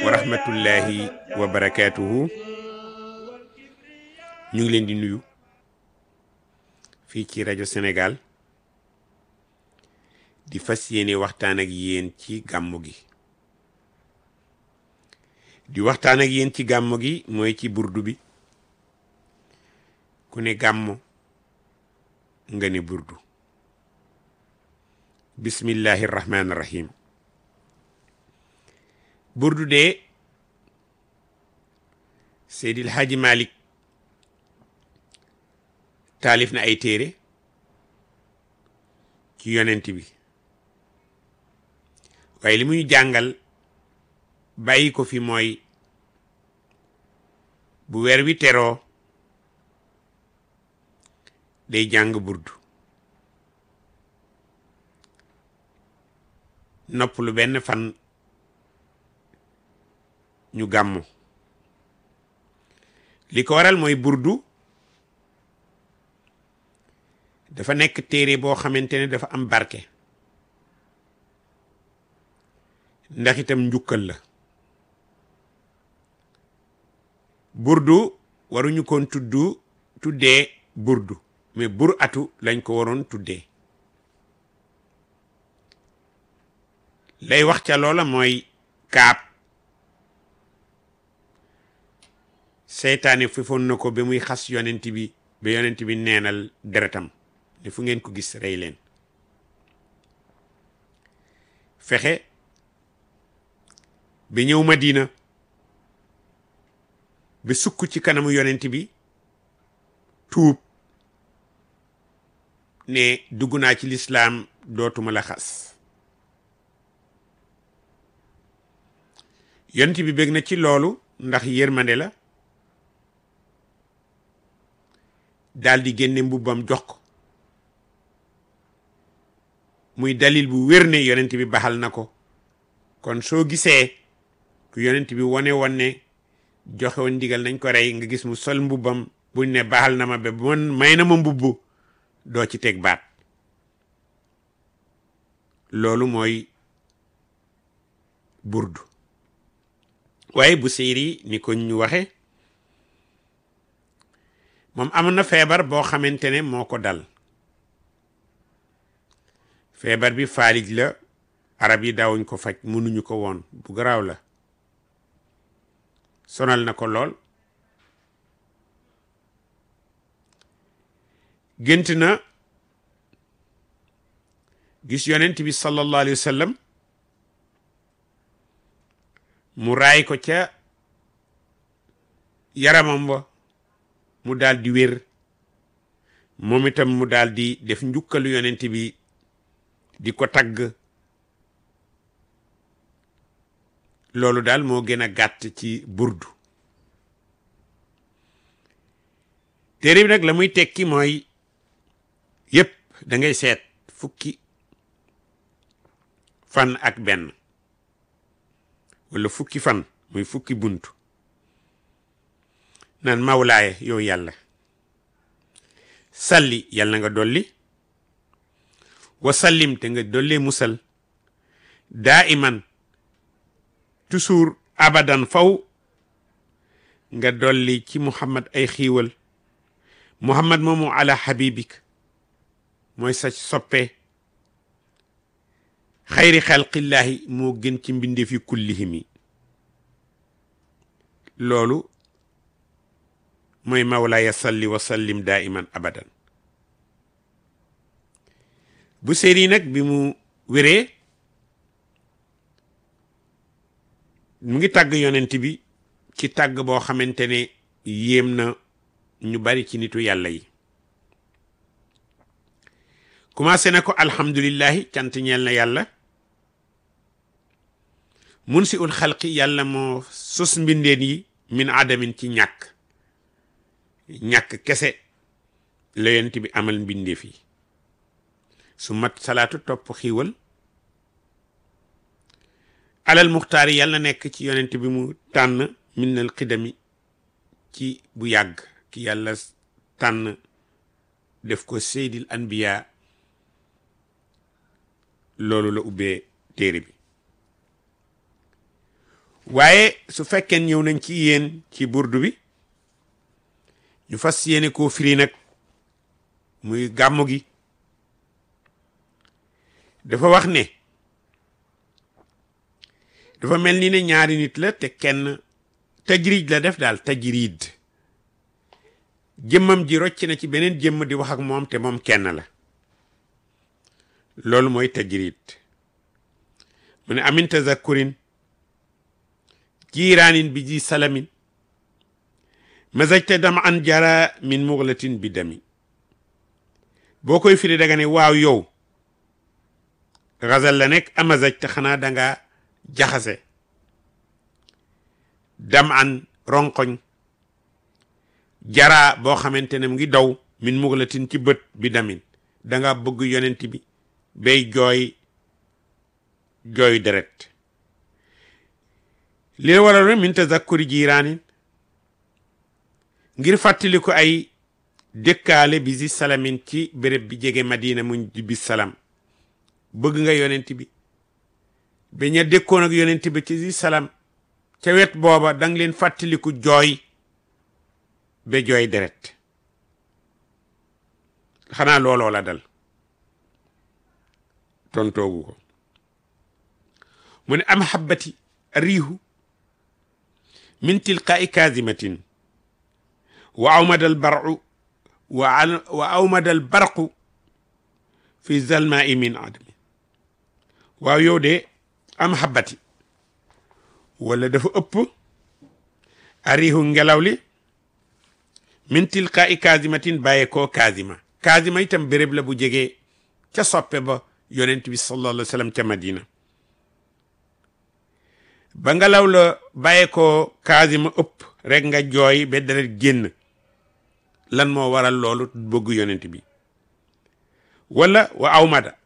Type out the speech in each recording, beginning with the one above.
wa rahmatullahi wa barakaatuhu ñu ngi leen di nuyu fii ci rajo Sénégal di fas yéene waxtaan ak yéen ci gàmmu gi di waxtaan ak yéen ci gàmmu gi mooy ci burdu bi ku ne gàmmu nga ne burdu bismillahi rahmaani rahim burdu de Seydil Hadji Malick taalif na ay téere ci yonent bi waaye li mu ñu jàngal bàyyi ko fi mooy bu weer wi teroo day jàng burdu nopp lu benn fan ñu gàmmu li ko waral mooy burdu dafa nekk téere boo xamante ne dafa am barke ndax itam njukkal la burdu waruñu koon tuddu tuddee burdu mais bur atu lañ ko waroon tuddee lay wax ca loola mooy kaab seytaane fifoon na ko ba muy xas yonent bi ba yonent bi neenal deretam ne fu ngeen ko gis rey leen fexe ba ñëw Madina ba sukk ci kanamu yonent bi tuub ne dugg naa ci lislaam dootuma la xas yonent bi bég na ci loolu ndax yërmande la daal di génne mbubbam jox ko muy dalil bu wér ne yonent bi baxal na ko kon soo gisee ku yonent bi wane woon ne joxe woon ndigal nañ ko rey nga gis mu sol mbubbam buñ ne baxal na ma ba man may na ma mbubbu doo ci teg baat loolu mooy burdu waaye bu séeri ni ko ñu waxe moom am na feebar boo xamante ne moo ko dal feebar bi faalij la arab yi daawuñ ko faj mënuñu ko woon bu garaaw la sonal na ko lool gént na gis yonent bi sallallahu alayhi wa sallam mu raay ko ca yaramam wa mu daal di wér moom itam mu daal di def njukkalu yonent bi di ko tagg loolu daal moo gën a gàtt ci burdu téere bi nag la muy tekki mooy yépp da ngay seet fukki fan ak benn wala fukki fan muy fukki buntu naan mawlaaye yow yàlla salli yàlla nga dolli wa sallim te nga dollee musal daa iman toujours abadan faw nga dolli ci muhammad ay xiiwal muhammad moomu ala habibik mooy sa soppe xayri xalqillaahi moo gën ci mbindeef yi kullihimi loolu mooy mawlaaya salli wa sallim daa iman abadan bu séeri nag bi mu wéree mu ngi tàgg yonent bi ci tàgg boo xamante ne yéem na ñu bari ci nitu yàlla yi commencé na ko alhamdulillahi cant ñeel na yàlla mun si ul xalqi yàlla moo sos mbindeen yi min adamin ci ñàkk ñàkk kese la yonent bi amal mbindeef yi su mat salaatu topp xiiwal alal muxtaar yi yàlla nekk ci yonent bi mu tànn minnal xidami ci bu yàgg ki yàlla tànn def ko seydil anbiya loolu la ubbee téere bi waaye su fekkee ñëw nañ ci yéen ci burdu bi ñu fas yéene koo firi nag muy gàmmu gi dafa wax ne dafa mel ni ne ñaari nit la te kenn tajriid la def daal tajriid jëmmam ji rocc na ci beneen jëmm di wax ak moom te moom kenn la loolu mooy tajriid mu ne amin tazakkurin jiiraanin bi ji salamin mazajte dama an jara min muglatin bi dami boo koy firi daga ne waaw yow xasal la nekk amazaj te xanaa danga jaxase dam an ronkoñ jara boo xamante ne mu ngi daw min muglatin ci bët bi damin danga bëgg yonent bi bay jooy jooy deret li la waral min tazakkuri jiiraanin ngir fàttali ko ay dëkkaale bi si salamin ci béréb bi jege madina muñ di bis salam bëgg nga yonent bi ba ña dëkkoon ak yonent bi ci si salam ca wet booba dang leen fàttaliku jooy ba jooy deret xanaa looloo la dal tontoogu ko mu ne am xabbati riihu min tilqaa'i kaasimatin wa awmada albarqu wa awmada albarqu fi zalmaai min adami waaw yow de am xabbati wala dafa ëpp ariihu ngelaw li min tilqaa'i kaasimatin bàyyee koo kaasima kaasima itam béréb la bu jege ca soppe ba yonent bi sallallahu alayhi wa sallam ca madina ba ngelaw la bàyyee koo kaasima ëpp rek nga jooy ba deret génn lan moo waral loolu bëgg yonent bi wala wa awmada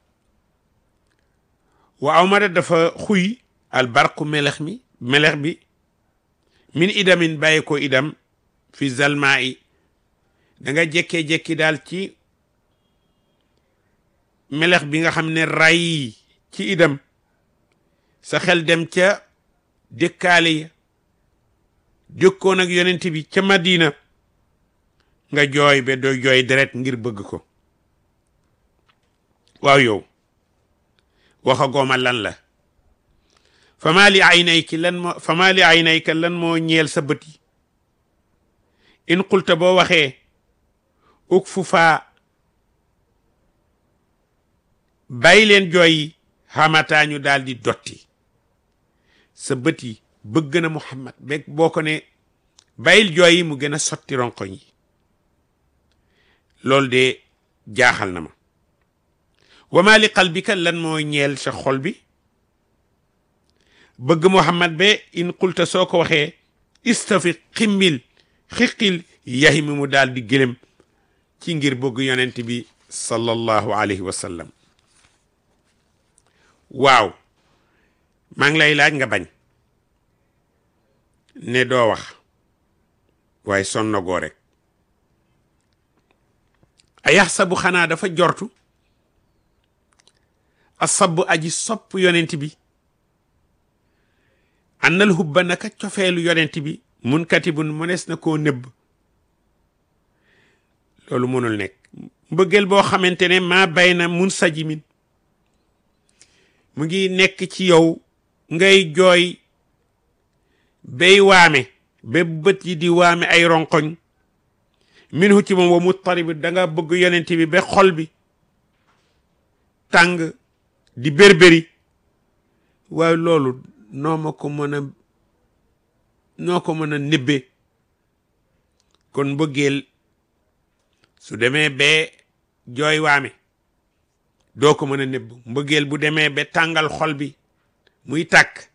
wa awmada dafa xuy albarqu melex mi melex bi min idamin bàyyi ko idam fi zalmaa yi da nga jekkee-jekki daal ci melex bi nga xam ne ray ci idam sa xel dem ca dëkkaale ya dëkkoon ak yonent bi ca madina nga jooy ba doo jooy deret ngir bëgg ko waaw yow waxa gooma lan la fama li aynayki lan moo fama li aynayka lan moo ñeel sa bët yi in qulta boo waxee uk fu faa bàyyi leen jooy yi xamataa ñu daal di dotti sa bët yi bëgg na Muhammad beeg boo ko ne bàyyil jooy yi mu gën a sotti ronkoñ yi loolu de jaaxal na ma wama li qalbika lan moo ñeel sa xol bi bëgg Muhammad be in qulta soo ko waxee istafi ximmil xiqil yahi mi mu daal di gëlëm ci ngir bëgg yonent bi sallallahu alayhi wa sallam waaw maa ngi lay laaj nga bañ ne doo wax waaye sonna goo rek a yaxsabu xanaa dafa jortu a sabb aji sopp yonent bi annal hubba naka cofeelu yonent bi mun katibun mënees na koo nëbb loolu mënul nekk mbëggeel boo xamante ne maa bay na mun sajimin mu ngi nekk ci yow ngay jooy bay waame ba bët yi di waame ay ronkoñ minhu ci moom wa muttarib da nga bëgg yonent bi ba xol bi tàng di bérbéri waaye loolu noo ma ko mën a noo ko mën a nibbe kon mbëggeel su demee ba jooy waame doo ko mën a nëbb mbëggeel bu demee ba tàngal xol bi muy tàkk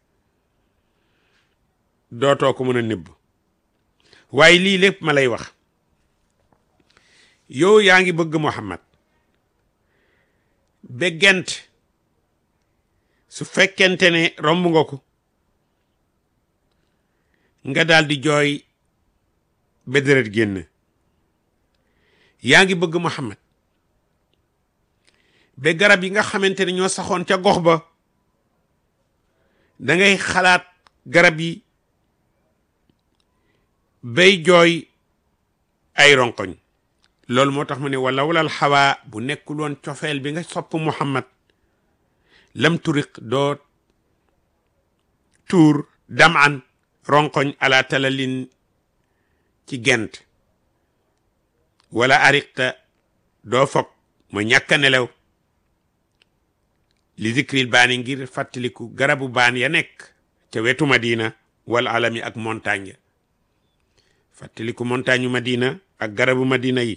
dootoo ko mën a nëbb waaye lii lépp ma lay wax yow yaa ngi bëgg Muhammad ba gent su fekkente ne romb nga ko nga daal di jooy ba deret génn yaa ngi bëgg Muhammad ba garab yi nga xamante ne ñoo saxoon ca gox ba da ngay xalaat garab yi bay jooy ay ronkoñ loolu moo tax mu ne wala walal xawaa bu nekkul woon cofeel bi nga sopp muhammad lam turiq doo tuur dam an ronkoñ ala talalin ci gent wala ariqta doo fog ma ñàkk a nelaw li zikril baani ngir fàttaliku garabu baan ya nekk ca wetu madina wala alami ak montagne ya fàttaliku montagne madina ak garabu madina yi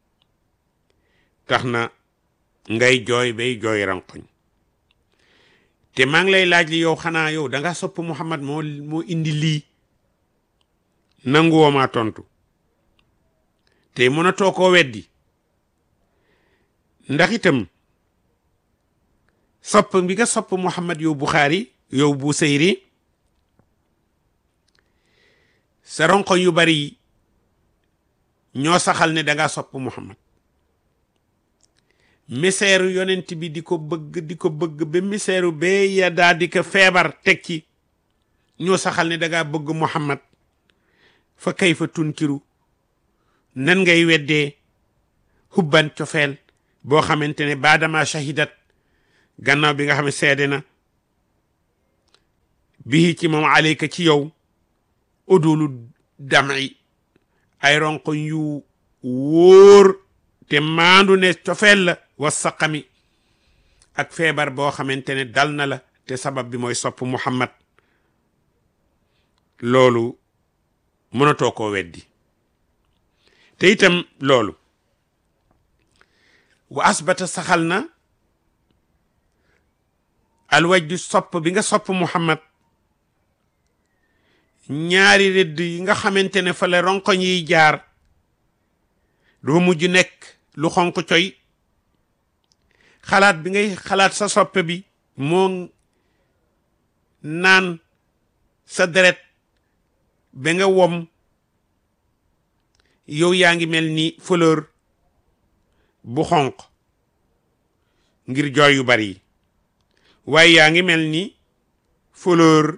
tax na ngay jooy bay jooy rankoñ te maa ngi lay laaj li yow xanaa yow danga sopp Muhammad moo moo indi lii nanguwoo maa tontu te mënatoo koo weddi ndax itam sopp bi nga sopp Muhammad yow Buxaari yow Busayri sa ronkoñ yu bari ñoo saxal ne danga sopp Muhammad miseeru yonent bi di ko bëgg di ko bëgg ba miseeru bee ya daa di ko feebar teg ci ñoo saxal ne danga bëgg Muhammad fa kay fa tunkiru nan ngay weddee hubban cofeel boo xamante ne baadama shahidat gannaaw bi nga xam ne seede na bii ci moom aleyka ci yow udulu dami ay ronko yu wóor te maandu ne cofeel la wa saqami ak feebar boo xamante ne dal na la te sabab bi mooy sopp muhammad loolu mënatoo koo weddi te itam loolu wa asbata saxal na alwajdu sopp bi nga sopp muhammad ñaari rëdd yi nga xamante ne fa la ronkoñ yiy jaar doo mujj nekk lu xonq coy xalaat bi ngay xalaat sa soppe bi moo naan sa deret ba nga wom yow yaa ngi mel ni fleur bu xonq ngir jooy yu bari yi waaye yaa ngi mel ni fleur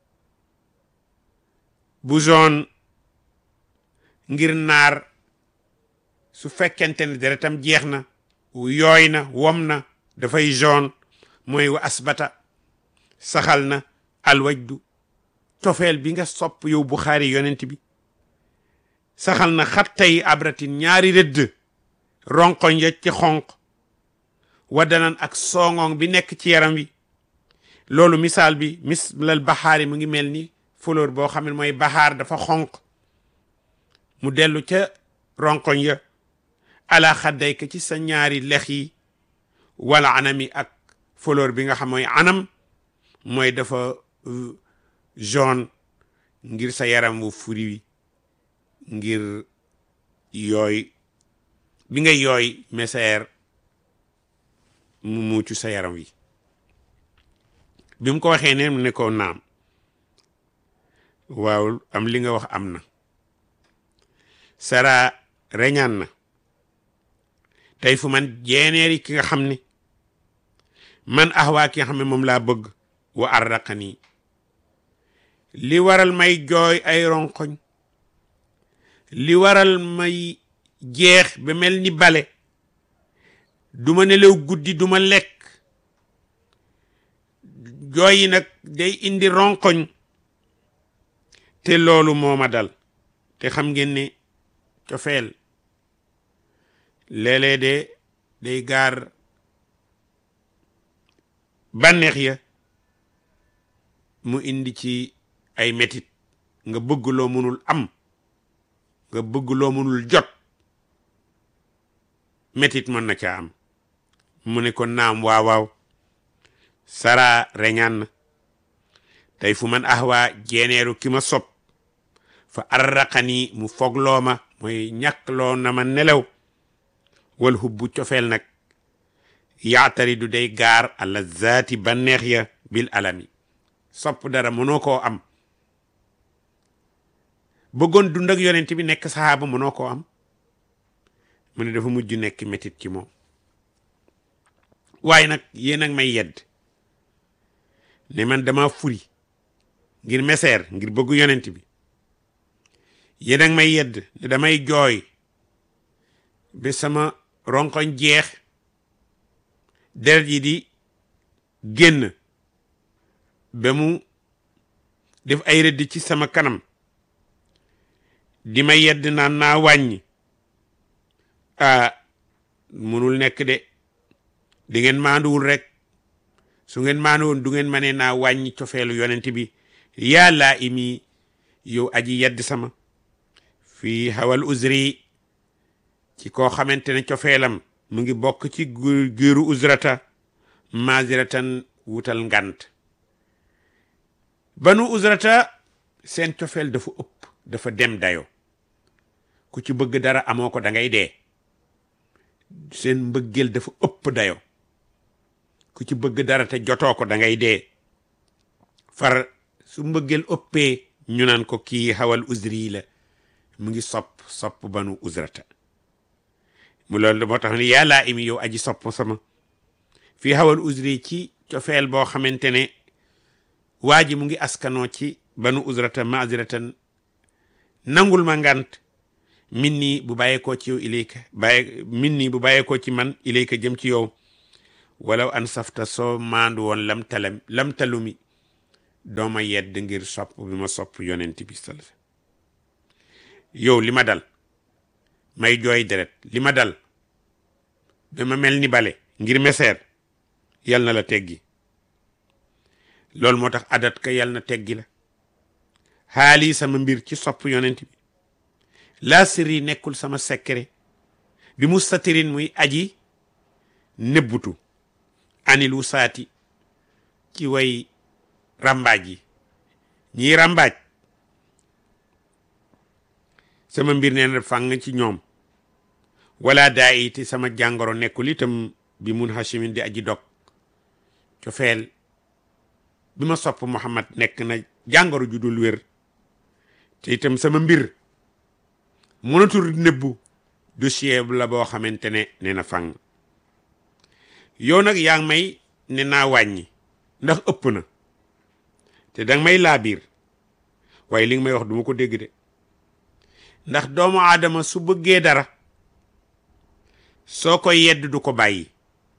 bu jaune ngir naar su fekkente ne deretam jeex na yooy na wom na dafay jaune mooy wa asbata saxal na alwajdu cofeel bi nga sopp yow Buxaari yonent bi saxal na xattay abratin ñaari rëdd ronkoñ ya ci xonq waddanan ak songoŋ bi nekk ci yaram wi loolu misaal bi mislal baxaari mu ngi mel ni fleur boo xam ne mooy baxaar dafa xonq mu dellu ca ronkoñ ya ala xadday ka ci sa ñaari lex yi wala anami ak fleur bi nga xam mooy anam mooy dafa jaune ngir sa yaram wu furi wi ngir yooy bi nga yooy meseer mu muucu sa yaram wi bi mu ko waxee ne mu ne ko naam waaw am li nga wax am na sara reñaan na tey fu man jeeneeri ki nga xam ne man axwaa ki nga xam ne moom laa bëgg wa arraqani li waral may jooy ay ronkoñ li waral may jeex ba mel ni bale duma nelaw guddi duma lekk jooy yi nag day indi ronkoñ te loolu moo ma dal te xam ngeen ne cofeel léeg-léeg de day gaar bànneex ya mu indi ci ay metit nga bëgg loo mënul am nga bëgg loo mënul jot metit mën na caa am mu ne ko naam waaw waaw sara reñaan na tey fu man ahwaa jeeneeru ki ma sob fa arraqani mu fogloo ma mooy ñàkkloo na ma nelaw wal hubbu cofeel nag yaatari du day gaar alla zaati banneex ya bil alami sopp dara mënoo koo am bëggoon dund ak yonent bi nekk saxaaba mënoo koo am mu ne dafa mujj nekk métit ci moom waaye nag yéen ak may yedd ne man dama furi ngir meseer ngir bëggu yonent bi yéen ak may yedd ne damay jooy ba sama ronkoñ jeex deret yi di génn ba mu def ay rëdd ci sama kanam di ma yedd naan naa wàññi ah munul nekk de di ngeen maanduwul rek su ngeen maanduwoon du ngeen ma ne naa wàññi cofeelu yonent bi yàllaa imi yow aji yedd sama fii xawal uzri ci koo xamante ne cofeelam mu ngi bokk ci giiru uzrata maziratan wutal ngant banu uzrata seen cofeel dafa ëpp dafa dem dayo ku ci bëgg dara amoo ko da ngay dee seen mbëggeel dafa ëpp dayo ku ci bëgg dara te jotoo ko da ngay dee far su mbëggeel ëppee ñu naan ko kii xawal uzri la mu ngi sopp sopp banu uzrata mu loolu moo tax ne yàllaa imi yow aji sopp sama fii xawal uzri ci cofeel boo xamante ne waa ji mu ngi askanoo ci banu uzrata maziratan nangul ma ngant min nii bu bàyyeekoo ci yow ilayka bàyye min nii bu bàyyeekoo ci man ilayka jëm ci yow walaw an safta soo maandu woon lam talam lam talumi dooma yedd ngir sopp bi ma sopp yonent bi sal yow li ma dal may jooy deret li ma dal dama mel ni bale ngir meseer yal na la teggi loolu moo tax adat ka yal na teggi la xaali sama mbir ci sopp yonent bi laa sirri nekkul sama secret bi mustatirin muy aji nebbutu anil wusaati ci way rambaaj yi ñiy rambaaj sama mbir nee na fàng ci ñoom wala daa iti sama jàngoro nekkul itam bi mun hashimin di aji dog cofeel bi ma sopp Muhammad nekk na jàngoro ju dul wér te itam sama mbir mënatul nëbbu dossier la boo xamante ne nee na fàng yow nag yaa ngi may ne naa wàññi ndax ëpp na te danga may laabiir waaye li nga may wax duma ko dégg de ndax doomu aadama su bëggee dara soo ko yedd du ko bàyyi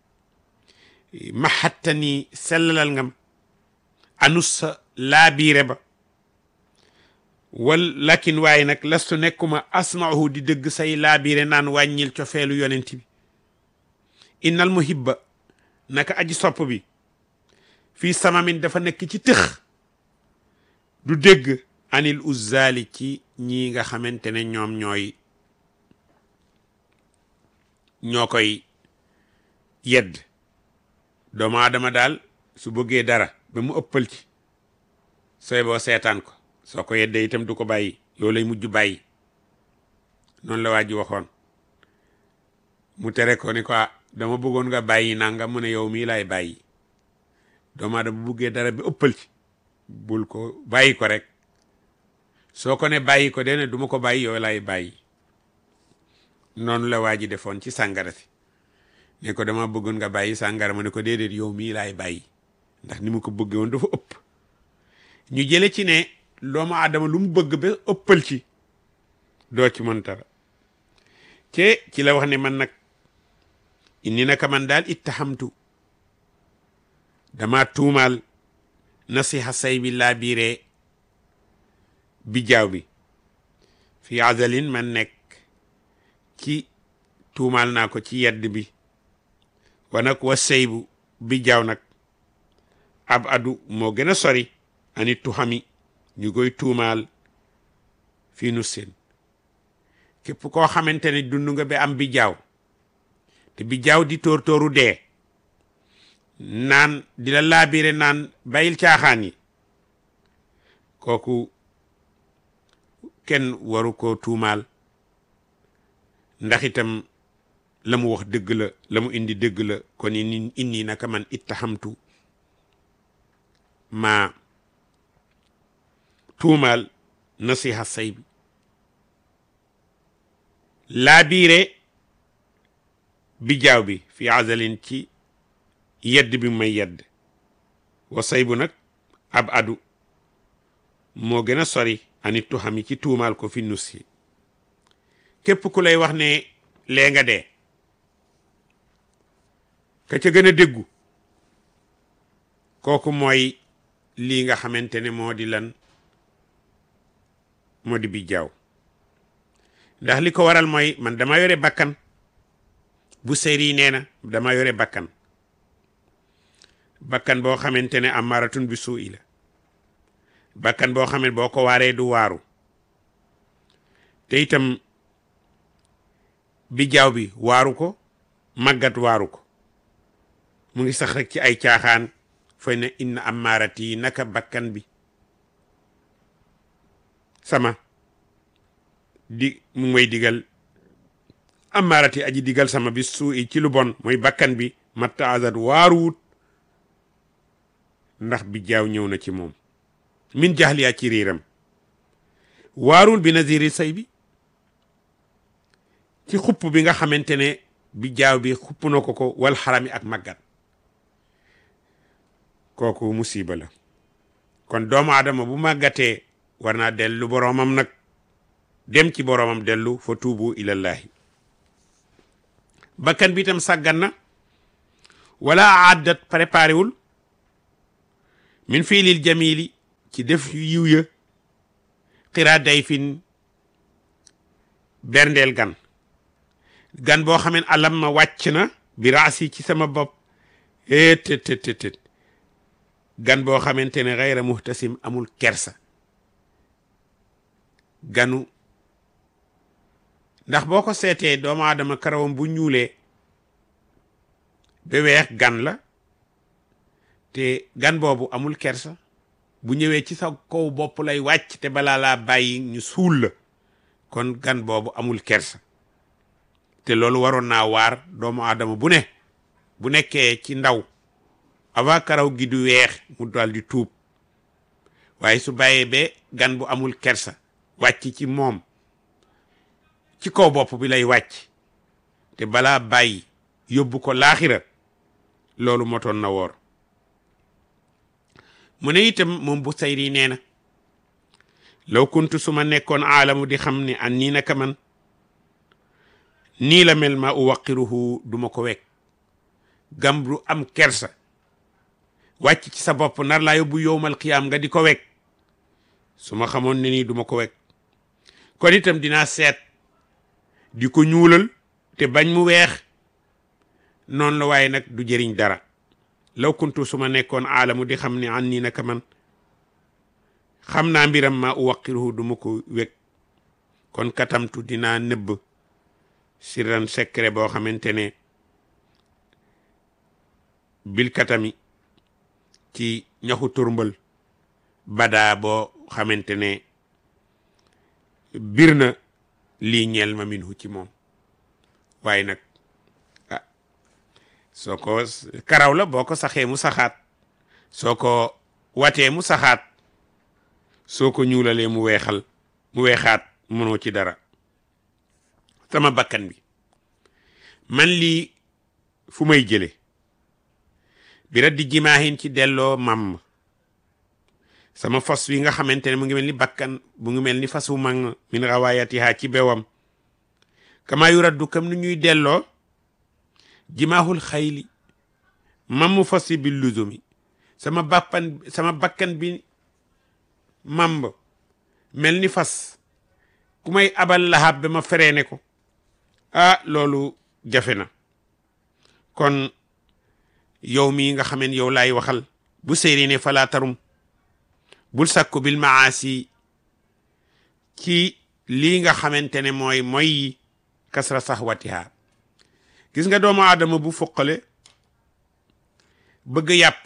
maxatta ni sellalal ngam anus sa laabiire ba wal lakin waaye nag lastu nekkuma asmaahu di dëgg say laabiire naan wàññil cofeelu yonent bi innal muhibba naka aji sopp bi fii samamin dafa nekk ci tëx du dégg anil uzzaali ci ñi nga xamante ne ñoom ñooy ñoo koy yedd doomu aadama daal su bëggee dara ba mu ëppal ci sooy boo seetaan ko soo ko yeddee itam du ko bàyyi yow lay mujj bàyyi noonu la waa ji waxoon mu tere ko ni ko dama bëggoon nga bàyyi nanga mu ne yow mii laay bàyyi doomu aadama bu bëggee dara ba ëppal ci bul ko bàyyi ko rek soo ko ne bàyyi ko dene duma ko bàyyi yow lay bàyyi noonu la waa ji defoon ci sàngara si ne ko dama bëggoon nga bàyyi sàngara ma ne ko déedéet yow mii laay bàyyi ndax ni mu ko bëggee woon dafa ëpp ñu jële ci ne doomu aadama lu mu bëgg ba ëppal ci doo ci mën dara te ci la wax ne man nag inni naka man daal ittahamtu dama tuumaal nasiha say bi laa biiree bi jaaw bi fi azalin man nekk ci tuumaal naa ko ci yedd bi wa nag wa seybu bi jaaw nag ab adu moo gën a sori ani tuxami ñu koy tuumaal fii nu seen képp koo xamante ne dund nga ba am bi jaaw te bi jaaw di tóor tóoru dee naan di la laabire naan bayil caaxaan yi kooku kenn waru ko tuumaal ndax itam la mu wax dëgg la la mu indi dëgg la kon inni inni naka man ittahamtu ma tuumaal nasiha say bi laabiire bi jaaw bi fi azalin ci yedd bi may yedd wa say bu nag ab adu moo gën a sori anit tu xam yi ci tuumaal ko fi nus yi képp ku lay wax ne lee nga dee ka ca gën a déggu kooku mooy lii nga xamante ne moo di lan moo di bi jaaw ndax li ko waral mooy man dama yore bakkan bu seyri nee na dama yore bakkan bakkan boo xamante ne amaratun bi suu i la bakkan boo xam ne boo ko waaree du waaru te itam bi jaaw bi waaru ko màggat waaru ko mu ngi sax rek ci ay caaxaan fay ne inna amaarati naka bakkan bi sama di mu ngi may digal amaarati aji digal sama bi suu i ci lu bon mooy bakkan bi matta azat waaruwut ndax bi jaaw ñëw na ci moom min jaxliyaa ci riiram waarul bi naziri say bi ci xupp bi nga xamante ne bi jaaw bi xupp na ko ko wal xarami ak màggat kooku musiba la kon doomu aadama bu màggatee war naa dellu boroomam nag dem ci boroomam dellu fa tuubu ilallahi bakkan bi itam sàggan na wala aaddat préparé wul min fiilil jamili ci def yiw ya xiraa day fin berndeel gan gan boo xameen alam ma wàcc na bi raasi ci sama bopp étëtëtëtët gan boo xamante ne xayra muhtasim amul kersa ganu ndax boo ko seetee doomu aadama karawam bu ñuulee ba weex gan la te gan boobu amul kersa bu ñëwee ci sa kaw bopp lay wàcc te balaa laa bàyyi ñu suul la kon gan boobu amul kersa te loolu waroon naa waar doomu aadama bu ne bu nekkee ci ndaw avant karaw gi du weex mu dal di tuub waaye su bàyyee ba gan bu amul kersa wàcc ci moom ci kaw bopp bi lay wàcc te balaa bàyyi yóbbu ko laaxira loolu motoon na woor mu ne itam moom bu sayri nee na law kuntu su ma nekkoon aalamu di xam ne an nii naka man nii la mel ma uwaqiruhu duma ko wekk gambru am kersa wàcc ci sa bopp nar laa yóbbu yowmal qiyaam nga di ko wekk su ma xamoon ne nii duma ko wekk kon itam dinaa seet di ko ñuulal te bañ mu weex noonu la waaye nag du jëriñ dara law kuntu su ma nekkoon aalamu di xam ne an nii naka man xam naa mbiram ma uwaqiruhu du ma ko wekk kon katamtu dinaa nëbb sirran secret boo xamante ne bil katami ci ñaxu turmbal badaa boo xamante ne bir na lii ñeel ma minhu ci moom waaye nag ah soo ko karaw la boo ko saxee mu saxaat soo ko watee mu saxaat soo ko ñuulalee mu weexal mu weexaat mënoo ci dara sama bakkan bi man lii fu may jële bi raddi jimaahin ci delloo mam sama fas wi nga xamante ne mu ngi mel ni bakkan mu ngi mel ni fas wu mag min rawaayatiha ci bewam kama yu raddu kam ni ñuy delloo jimaahul xayli mamu fas wi bi luzumi sama bappan sama bakkan bi mamb mel ni fas ku may abal lahab ba ma fereene ko ah loolu jafe na kon yow mii nga xameen yow laay waxal bu séeri ne falaa tarum bul sakku bil maasi ci lii nga xamante ne mooy mooy kasra saxwatiha gis nga doomu aadama bu foqale bëgg yàpp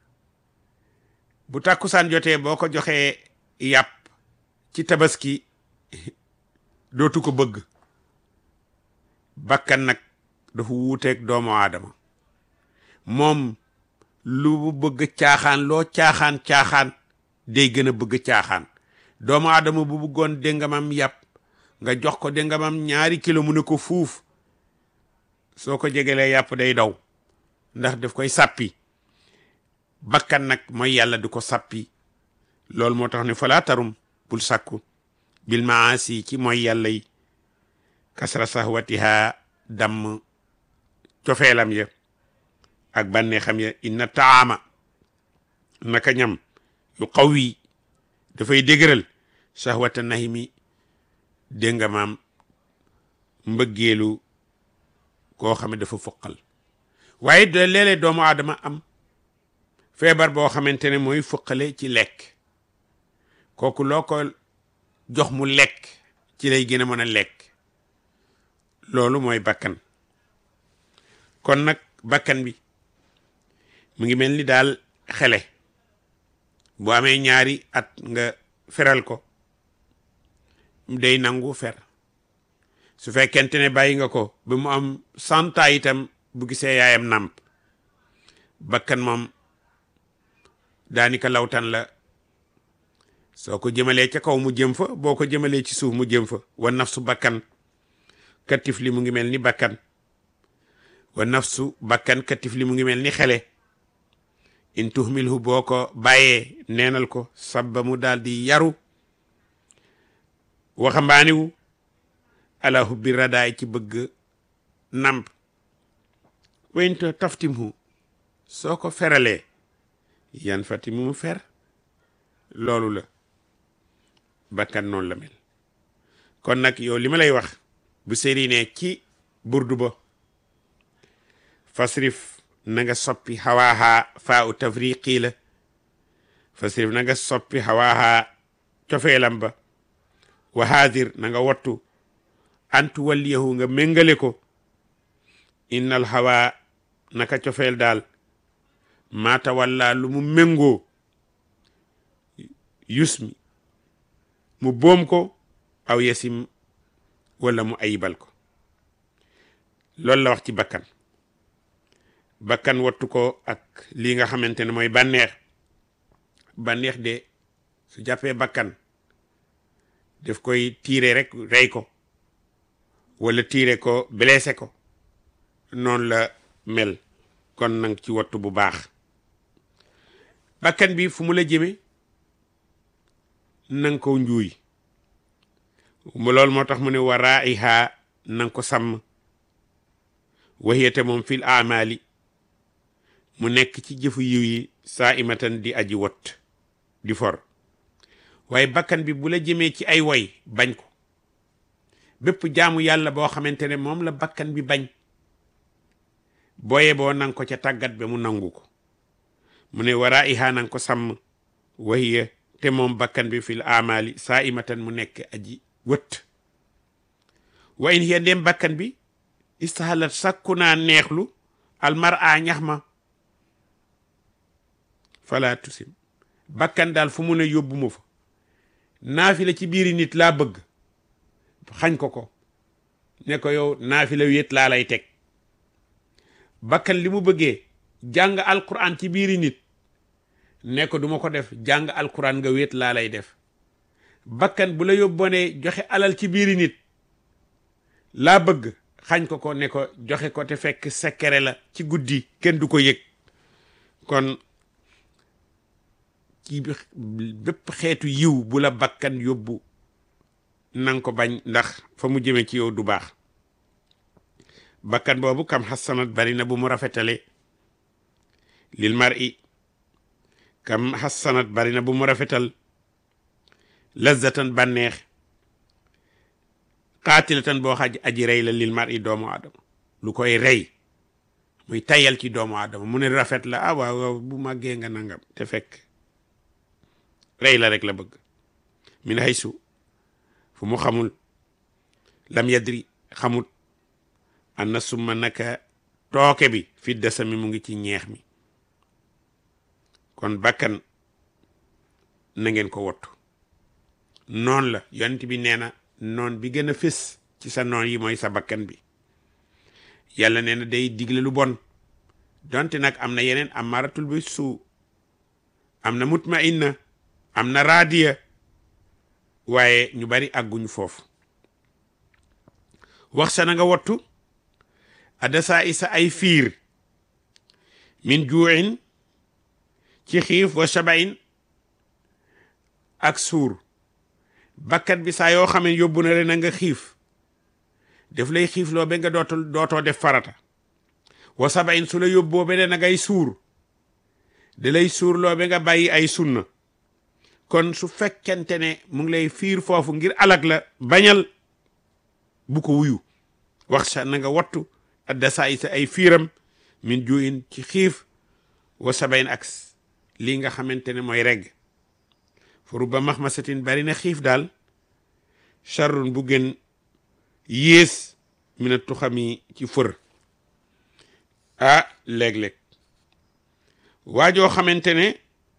bu tàkkusaan jotee boo ko joxee yàpp ci tabaski dootu ko bëgg bakkan nag dafa wuuteeg doomu aadama moom lu bëgg caaxaan loo caaxaan caaxaan day gën a bëgg caaxaan doomu aadama bu bëggoon déngamam yàpp nga jox ko déngamam ñaari kilo mu ne ko fuuf soo ko jegelee yàpp day daw ndax daf koy sàppi bakkan nag mooy yàlla du ko sàppi loolu moo tax ne falaa tarum bul sàkku bil maasi ci mooy yàlla yi kasra sahwatiha damm cofeelam ya ak bànneexam ya inna taama naka ñam yu qawi dafay dëgëral sahwata nahimi dégg nga maam mbëggeelu koo xam ne dafa fuqal waaye de léeg-léeg doomu aadama am feebar boo xamante ne mooy fuqale ci lekk kooku loo ko jox mu lekk ci lay gën a mën a lekk loolu mooy bakkan kon nag bakkan bi mu ngi mel ni daal xele bu amee ñaari at nga feral ko day nangu fer su fekkente ne bàyyi nga ko ba mu am santa itam bu gisee yaayam nàmp bakkan moom daanika lawtan la soo ko jëmalee ca kaw mu jëm fa boo ko jëmalee ci suuf mu jëm fa wa nafsu bakkan katif li mu ngi mel ni bakkan wa nafsu bakkan katif li mu ngi mel ni xele in tuhmilhu boo ko bàyyee neenal ko sabba mu daal di yaru waxambaaniwu ala hubbi radaay ci bëgg namp wayinta taftimhu soo ko feralee yan fati mu mu fer loolu la bakkan noonu la mel kon nag yow li ma lay wax bu sëri ne ci burdu ba fasrif na nga soppi xawaaxaa faa u tafriqi la fasrif na nga soppi xawaaxaa cofeelam ba wa haadir na nga wattu antu walliyahu nga méngale ko innal hawa naka cofeel daal maata walla lu mu méngoo yusmi mu boom ko aw yasim wala mu ayibal ko loolu la wax ci bakkan bakkan wattu ko ak lii nga xamante ne mooy bànneex bànneex de su jàppee bakkan daf koy tiire rek rey ko wala tiire ko blessé ko noonu la mel kon nang ci wattu bu baax bakkan bi fu mu la jëme nang ko njuuy loolu moo tax mu ne waraa ihaa nang ko sàmm waxiyate moom fil amali mu nekk ci jëfu yiw yi saa imatan di aji wot di for waaye bakkan bi bu la jëmee ci ay woy bañ ko bépp jaamu yàlla boo xamante ne moom la bakkan bi bañ booye boo nang ko ca tàggat ba mu nangu ko mu ne waraa ihaa nang ko sàmm wahiya te moom bakkan bi fil amali saa imatan mu nekk aji wët wa in hiya ndem bakkan bi istahalat sakku naa neexlu almar a ñax ma fala tusim bakkan daal fu mu ne yóbbu ma fa naafila ci biiri nit laa bëgg xañ ko ko ne ko yow naafila wéet laa lay teg bakkan li mu bëggee jàng alquran ci biiri nit ne ko duma ko def jàng alquran nga wéet laa lay def bakkan bu la yóbboonee joxe alal ci biiri nit laa bëgg xañ ko ko ne ko joxe ko te fekk sekkere la ci guddi kenn du ko yëg kon ci bépp xeetu yiw bu la bakkan yóbbu nang ko bañ ndax fa mu jëme ci yow du baax bakkan boobu kam xasanat bari na bu mu rafetale lil mar'i kam xasanat bari na bu mu rafetal lazatan bànneex xaatilatan boo xaj aji rey la lil mar'i doomu aadama lu koy rey muy tayal ci doomu aadama mu ne rafet la ah waaw waaw bu màggee nga nangam te fekk rey la rek la bëgg min haysu fu mu xamul lam yadri xamut an na summa naka tooke bi fi dasami mu ngi ci ñeex mi kon bakkan na ngeen ko wottu noon la yonent bi nee na noon bi gën a fés ci sa noon yi mooy sa bakkan bi yàlla nee na day digle lu bon donte nag am na yeneen amaratul bi suu am na mutmainna am na raadiya waaye ñu bari àgguñu foofu wax sa na nga wattu adasa isa ay fiir min juuin ci xiif wa shabain ak suur bakkat bi saa yoo xamee yóbbu na leen na nga xiif def lay xiifloo ba nga dootul dootoo def farata wa sabain su la yóbboo ba de na ngay suur da lay suurloo ba nga bàyyi ay sunna kon su fekkente ne mu ngi lay fiir foofu ngir alag la bañal bu ko wuyu wax sa na nga wattu adda saa sa ay fiiram min juin ci xiif wa sabayn ak lii nga xamante ne mooy regg fa rubba maxmasatin bari na xiif daal charrun bu gën yées mina tuxami ci fër ah léeg-léeg waajoo xamante ne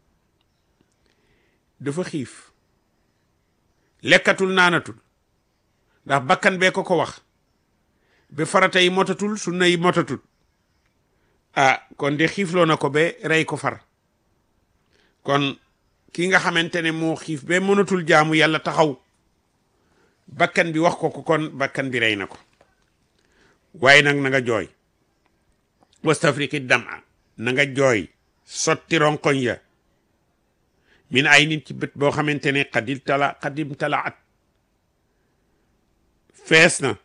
dafa xiif lekkatul naanatul ndax bakkan bee ko ko wax ba farata yi motatul sunna yi motatul ah kon de xiifloo na ko ba rey ko far kon ki nga xamante ne moo xiif ba mënatul jaamu yàlla taxaw bakkan bi wax ko ko kon bakkan bi rey na ko waaye nag na nga jooy wastafriki dama na nga jooy sotti ronkoñ ya min ay nit ci bët boo xamante ne xadil tala xadim talaat fees na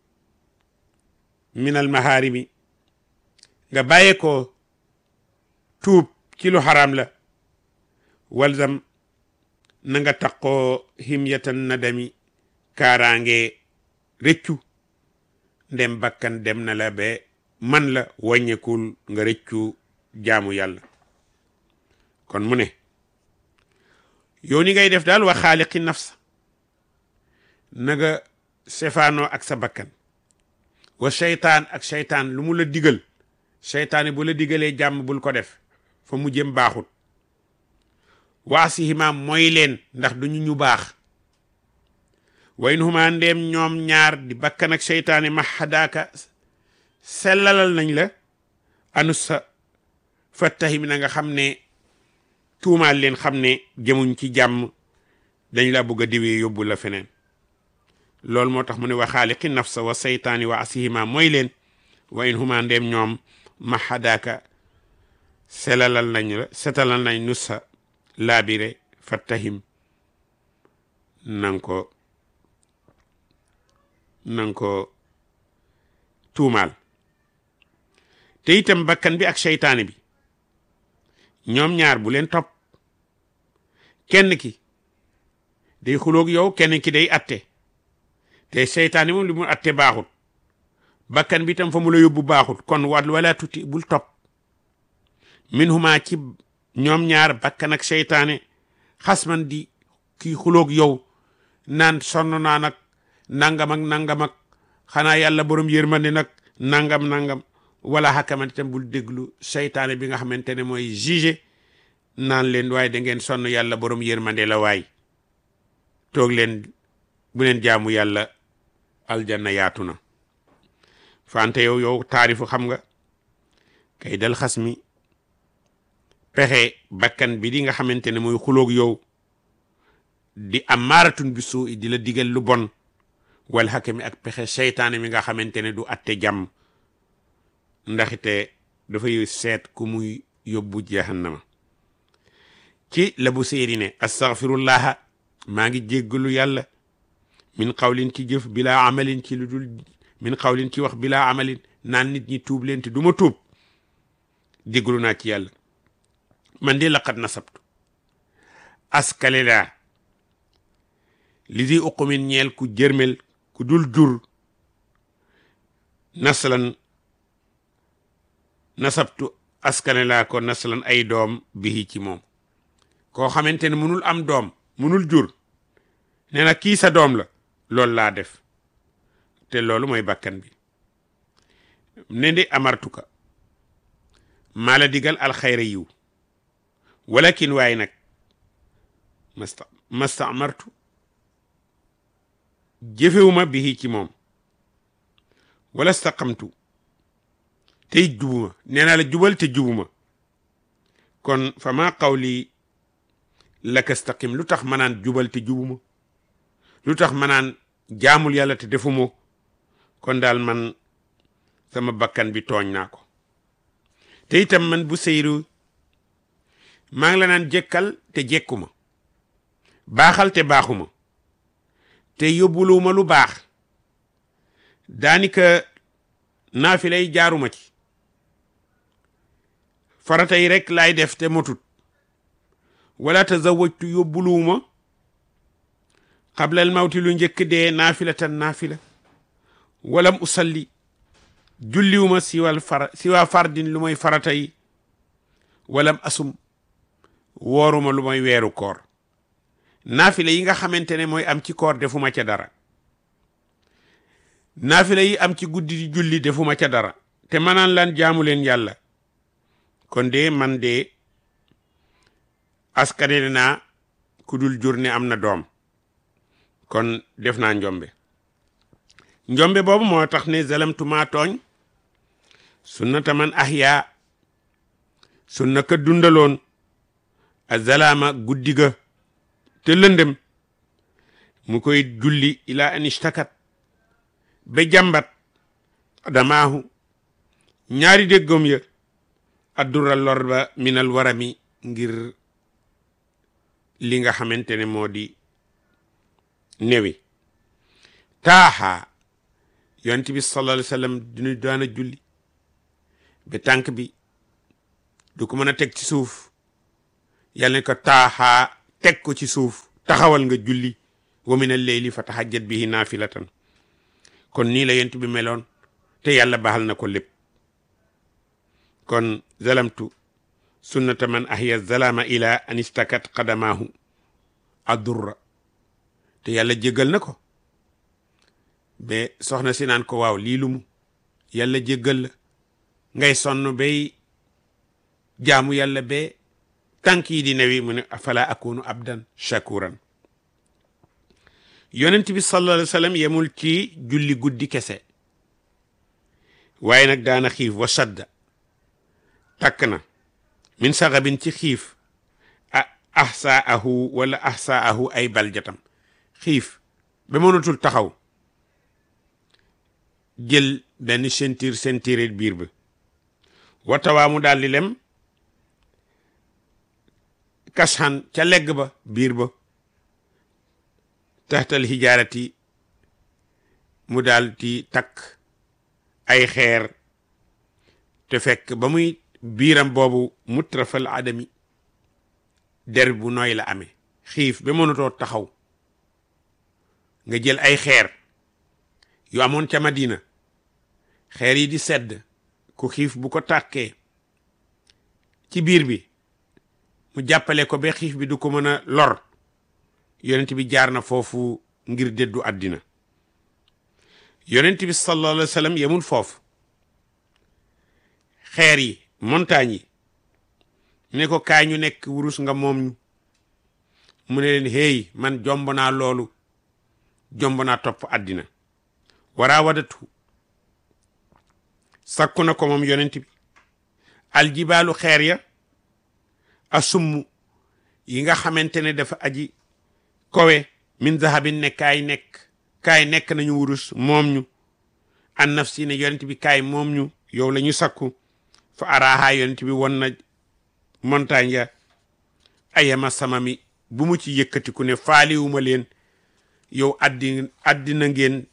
minal maharimi nga bàyyee ko tuub ci lu xaraam la walzam na nga taqoo himyatan nadami kaaraange rëccu ndem bakkan dem na la ba man la wàññekul nga rëccu jaamu yàlla kon mu ne yow ni ngay def daal wa xaaliqi nafsa na nga sefaanoo ak sa bakkan wa seytaan ak seytaan lu mu la digal seytaane bu la digalee jàmm bul ko def fa mu jëm baaxut waa si himaam mooy leen ndax duñu ñu baax wa in huma ndeem ñoom ñaar di bakkan ak seytaane ma xadaaka sellalal nañ la anu sa fattahim na nga xam ne tuumaal leen xam ne jëmuñ ci jàmm dañ la bëgg a diwee yóbbu la feneen loolu moo tax mu ne wa xaaliqi nafsa wa seytaani wa asihima mooy leen wa in huma ndeem ñoom ma xadaaka selalal nañ la setalal nañ nu sa laabire fattahim nang ko nang ko tuumaal te itam bakkan bi ak seytaane bi ñoom ñaar bu leen topp kenn ki day xuloog yow kenn ki day atte te seytaane moom li mu atte baaxut bakkan bi itam fa mu la yóbbu baaxut kon wal wala tuti bul topp min huma ci ñoom ñaar bakkan ak seytaane xasman di kii xuloog yow naan sonn naa nag nangam ak nangam ak xanaa yàlla borom yërmande nag nangam nangam wala xakkamante tam bul déglu seytaane bi nga xamante ne mooy juge naan leen waaye da ngeen sonn yàlla borom yërmande la waay toog leen bu leen jaamu yàlla aljanna yaatu na fante yow yow taarifu xam nga kay dal xas mi pexe bakkan bi di nga xamante ne mooy xuloog yow di am maaratun bi suu di la digal lu bon wal xakami ak pexe seytaane mi nga xamante ne du atte jàmm ndaxite dafay seet ku muy yóbbu jahannama ci la bu séeri ne astaghfirullaha maa ngi jéggalu yàlla min xawlin ci jëf bilaa amalin ci lu dul min xawlin ci wax bilaa amalin naan nit ñi tuub leen te du ma tuub jéggalu naa ci yàlla man de laqad nasabtu askale laa li di uqumin ñeel ku jërmel ku dul jur naslan nasabtu askane laa ko naslan ay doom bihi ci moom koo xamante ne munul am doom munul jur nee na kii sa doom la loolu laa def te loolu mooy bakkan bi ne di amartuka maa la digal alxayra yiw walakin waaye nag masta masta amartu jëfewuma bihi ci moom wala staqamtu tey jubuma nee naa la jubal te jubuma kon fa maa qawli laka staqim lu tax ma naan jubal te jubuma lu tax ma naan jaamul yàlla te defuma kon daal man sama bakkan bi tooñ naa ko te itam man bu seyru maa ngi la naan jekkal te jekkuma baaxal te baaxuma te yóbbuluwuma lu baax daanika naafila yi jaaruma ci farata yi rek laay def te motut wala tazawajtu yóbbuluwuma xablal mawti lu njëkk dee naafila tan naafila walam usalli julliwuma siwal fara siwaa fardin lu mooy farata yi walam asum wooruma lu mooy weeru koor naafila yi nga xamante ne mooy am ci koor defuma ca dara naafila yi am ci guddi di julli defuma ca dara te manaan lan jaamu leen yàlla kon de man de askane naa ku dul jur ne am na doom kon def naa njombe njombe boobu moo tax ne zalamtu maa tooñ sunnata man ahya sunna ka dundaloon a zalaama guddiga te lëndëm mu koy julli ila an ishtakat ba jàmbat damaahu ñaari déggom ya addura lor ba minal warami ngir li nga xamante ne moo di newi taaxa yonent bi sallallahu alayhi wa sallam dinu daana julli ba tànk bi du ko mën a teg ci suuf yàlla ne ko taaxaa teg ko ci suuf taxawal nga julli wa min al-layli fa tahajjat bihi naafilatan kon nii la yonent bi meloon te yàlla baxal na ko lépp kon zalamtu sunnata man ahya zalama ila an istakat qadamaahu addurra te yàlla jéggal na ko ba soxna si naan ko waaw lii lu mu yàlla jéggal la ngay sonn bay jaamu yàlla ba tànk yi di newi mu ne afala akunu abdan shakuran yonent bi sallallahu alayhi wa sallam yemul ci julli guddi kese waaye nag daana xiif wa sadda takk na min saxabin ci xiif a ahsaahu wala ahsaahu ay baljatam xiif ba mënatul taxaw jël benn sentir sentiré biir ba watawaa mu daal di lem kasxan ca legg ba biir ba taxtal hijaarati mu daal di takk ay xeer te fekk ba muy biiram boobu mutrafal adami der bu nooy la amee xiif ba mënatoo taxaw nga jël ay xeer yu amoon ca Madina xeer yi di sedd ku xiif bu ko tàkkee ci biir bi mu jàppale ko ba xiif bi du ko mën a lor yonent bi jaar na foofu ngir déddu àddina yonent bi sallallahu alayhi wa sallam yemul foofu xeer yi montagne yi ne ko kaay ñu nekk wurus nga moom ñu mu ne leen hey man jomb naa loolu jomb naa topp àddina waraa wadatu sakku na ko moom yonent bi aljibaalu xeer ya asummu yi nga xamante ne dafa aji kowe min zahabin ne kaay nekk kaay nekk nañu wurus moom ñu an nafsi ne yonent bi kaay moom ñu yow la ñu sakku fa araaha yonent bi won na montagne ya ayama sama mi bu mu ci yëkkatiku ne faaliwuma leen yow addi addina ngeen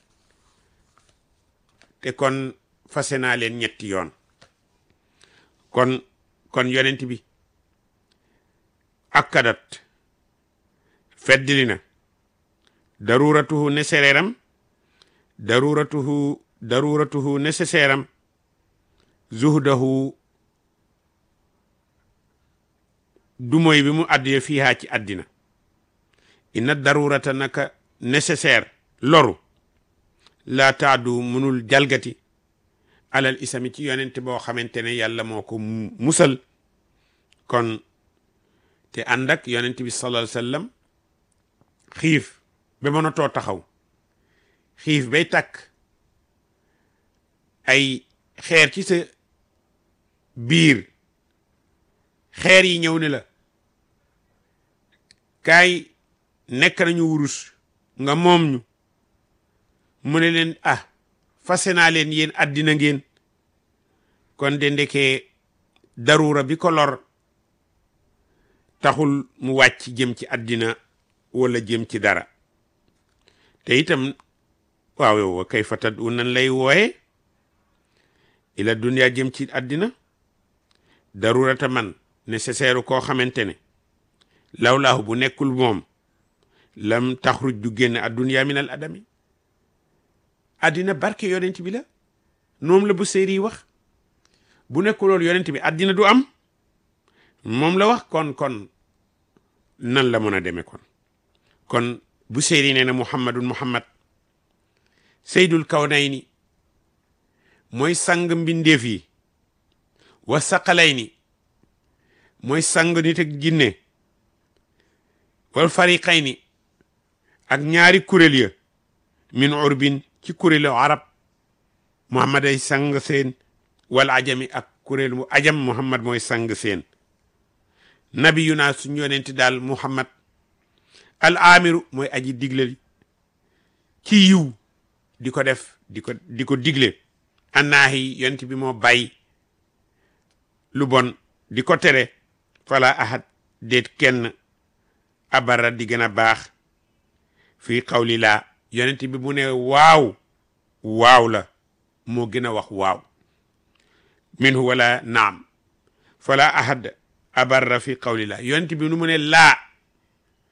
te kon fase naa leen ñetti yoon kon kon yonent bi akkadat feddili na daruratuhu nécessaire am daruratuhu daruratuhu nécessaire am zuhdahu du moy bi mu àddee fiihaa ci àddina inna darurata naka nécessaire loru laa taadu munul jalgati alal isami ci yonent boo xamante ne yàlla moo ko musal kon te ànd ak yonent bi sallallahu alayhi wasallam xiif ba mënatoo taxaw xiif bay takk ay xeer ci sa biir xeer yi ñëw ne la kaay nekk nañu wurus nga moom ñu mu ne leen ah fase naa leen yéen àddina ngeen kon de ndekee darura bi ko lor taxul mu wàcc jëm ci àddina wala jëm ci dara te itam waaw yow wa kay fatat u nan lay wooye ila dunya jëm ci àddina darurata man nécessaire koo xamante ne lawlaahu bu nekkul moom lam taxruj du génn addunya min al adami àddina barke yonent bi la moom la bu séeri yi wax bu nekkuloon yonent bi àddina du am moom la wax kon kon nan la mën a demee kon kon bu séeri nee na muhammadun muhammad seydul kawnayni mooy sang mbindeef yi wa saqalayni mooy sang nit ak jinne wal fariqayni ak ñaari kuréel ya min urbin ci kuréelu arab muhammad ay sang seen wal ajami ak kuréel mu ajam muhammad mooy sang seen nabiyuna suñu yonenti daal muhammad al amiru mooy aji digle ci yiw di ko def di ko di ko digle annaahi yonent bi moo bàyyi lu bon di ko tere fala ahad déet kenn abara di gën a baax fii xawli laa yonent bi mu ne waaw waaw la moo gën a wax waaw minhu wala naam fala ahad abarra fi qawli laa yonent bi nu mu ne laa